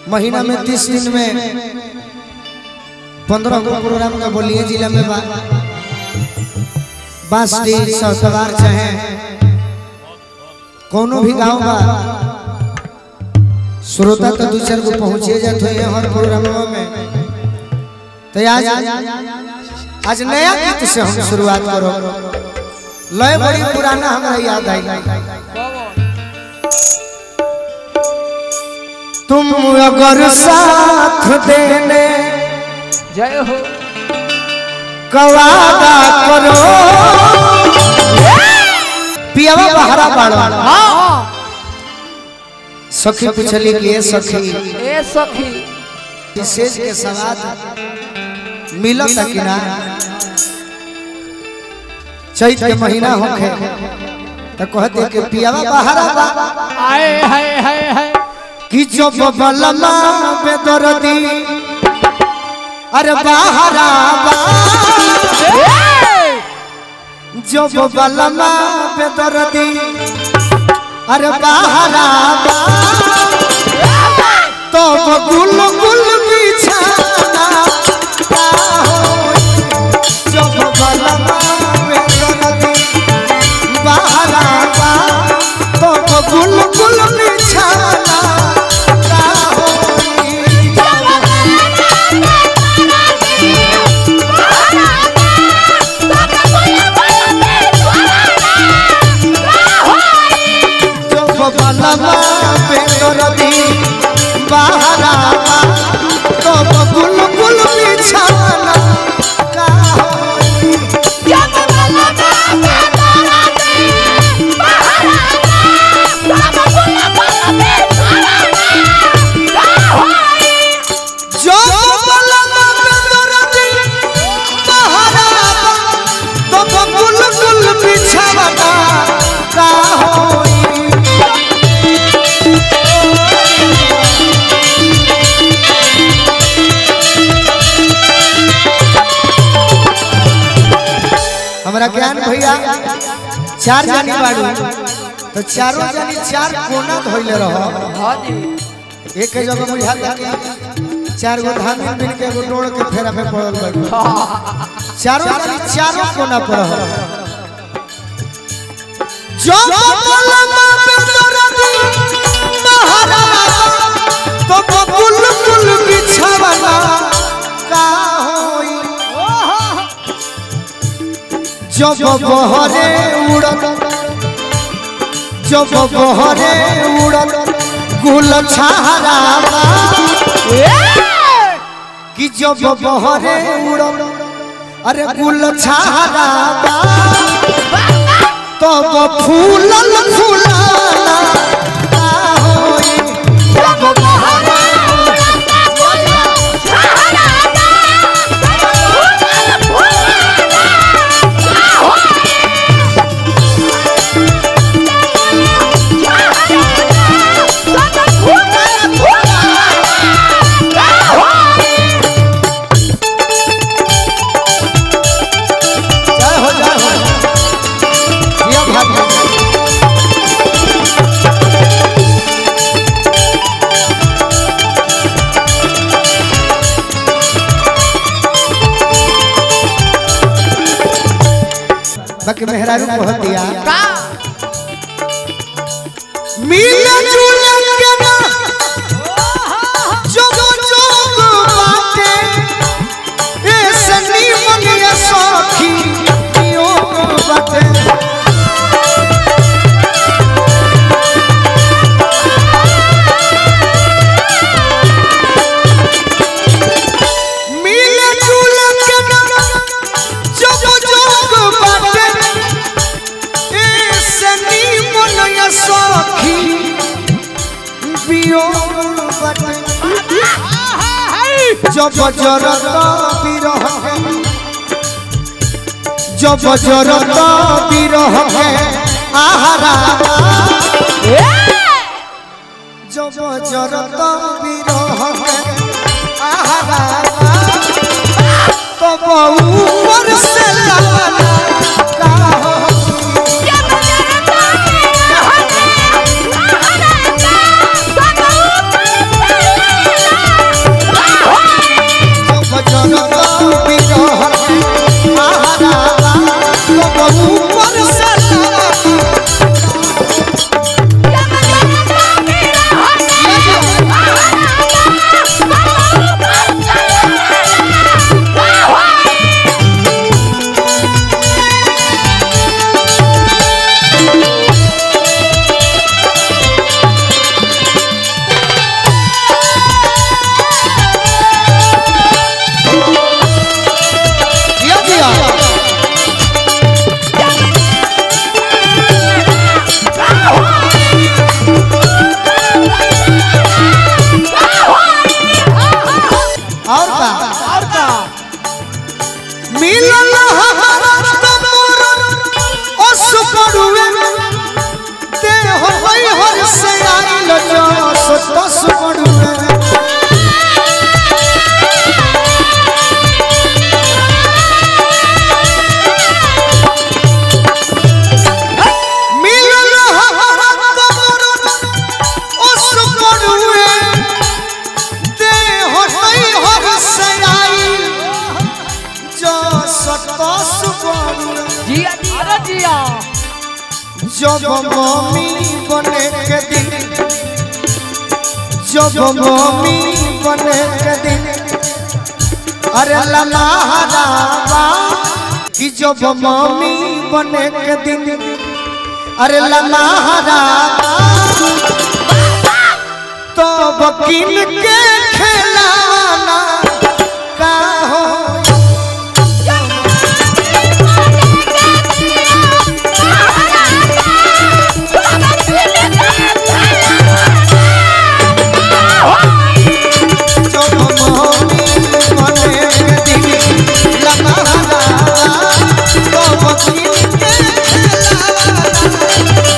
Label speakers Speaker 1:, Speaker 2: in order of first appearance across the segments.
Speaker 1: महीना में तीस दिन में पंद्रह गो प्रोग्राम का बोलिए जिला में बा बांसडी सौतवार चाहे कोनो भी गांव बा श्रोता तो दो चार गो पहुंचे जाते हैं हर प्रोग्राम में तो आज आज नया गीत से हम शुरुआत करो लय बड़ी पुराना हमरा याद आई तुम अगर साथ देने
Speaker 2: जय हो
Speaker 1: का वादा करो पियावा बहरा बाड़ा
Speaker 2: हाँ
Speaker 1: सखी पूछली कि ए सखी
Speaker 2: ए सखी
Speaker 1: विशेष के सवाद मिलत कि ना चैत के महीना होखे तो कहते कि पियावा बहरा बा
Speaker 2: आए हाय हाय हाय
Speaker 1: कि जो बबलमा बेदर्दी अरे बहरा बा जो बबलमा बेदर्दी अरे बहरा बा तो गुल गुल बिछाना का होई जो बबलमा बेदर्दी बहरा बा तो गुल गुल बिछाना का होई जो बबलमा बेदर्दी बहरा बा तो गुल गुल बिछाना का होई जो बबलमा बेदर्दी बहरा बा तो गुल गुल बिछाना का होई हमरा ज्ञान भैया चार जानी बाड़ू तो चारों जानी चार कोना धोइले रहो
Speaker 2: हाँ जी
Speaker 1: एक के जगह बुझा कि चार गो धान मिल के एगो डोड़ के फेरा पे पड़ल बाड़ू चारों जानी चारों कोना पर रहो जो बबलमा पे दरदी बहरा तो बबुल बुल बिछावना का होई जब बहरे उड़त जब बहरे उड़त गुल छहरावा कि जब बहरे उड़त अरे गुल छहरावा तब फूलल फूलाना का होई जब बहरे जय हो जय हो जिया भाग बाकी मेहरारू कह दिया मिल जुल के ना जोग जोग बाटे ऐसे नीमन या सखी योग बाटे मिल जुल के ना जोग जोग बाटे ऐसे नीमन या सखी वियोग बाटे जब जरत बिरह के जब जरत बिरह के आहारा जब जरत बिरह के आहारा तब ऊपर से लाना का होई
Speaker 3: Yeah.
Speaker 2: जिया
Speaker 1: जब मम्मी बने के दिन जब मम्मी बने के दिन अरे ललाहरावा कि जब मम्मी बने के दिन अरे ललाहरावा तो बकील के खेलाना का हो जब मम्मी बने के दिन ललाहरावा तो बकील के खेलाना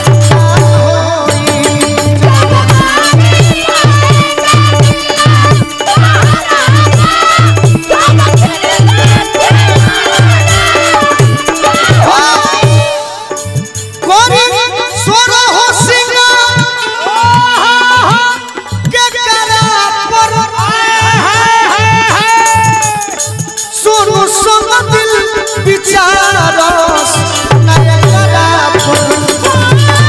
Speaker 1: कोरी सोरो हो सिंगार के करा पर सोनो संग दिल विचारस नया करा पर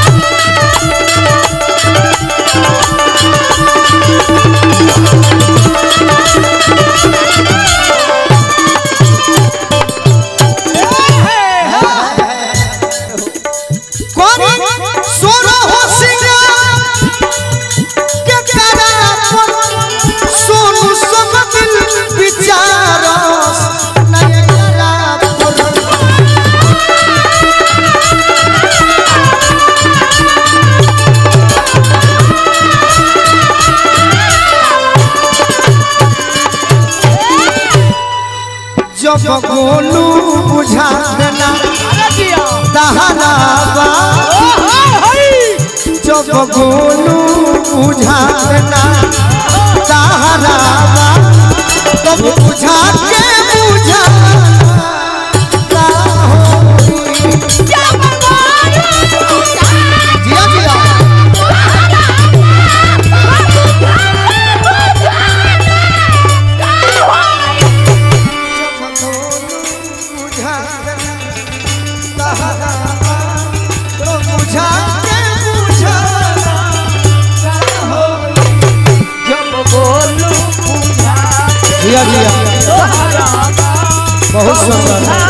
Speaker 1: कोरी सोरो हो सिंगार के करा पर सोनो संग दिल विचारस नया करा पर जब गोलू बुझा देना
Speaker 2: जिया
Speaker 1: दहरावा जब गोलू बुझा देना दहरावा तब बुझा के बुझा जिया जिया जब गोलू बुझा देना दहरावा तब बुझा के बुझा
Speaker 2: जब बोलू पूजा
Speaker 1: जिया जिया
Speaker 2: तोहरा
Speaker 1: बहुत सुंदर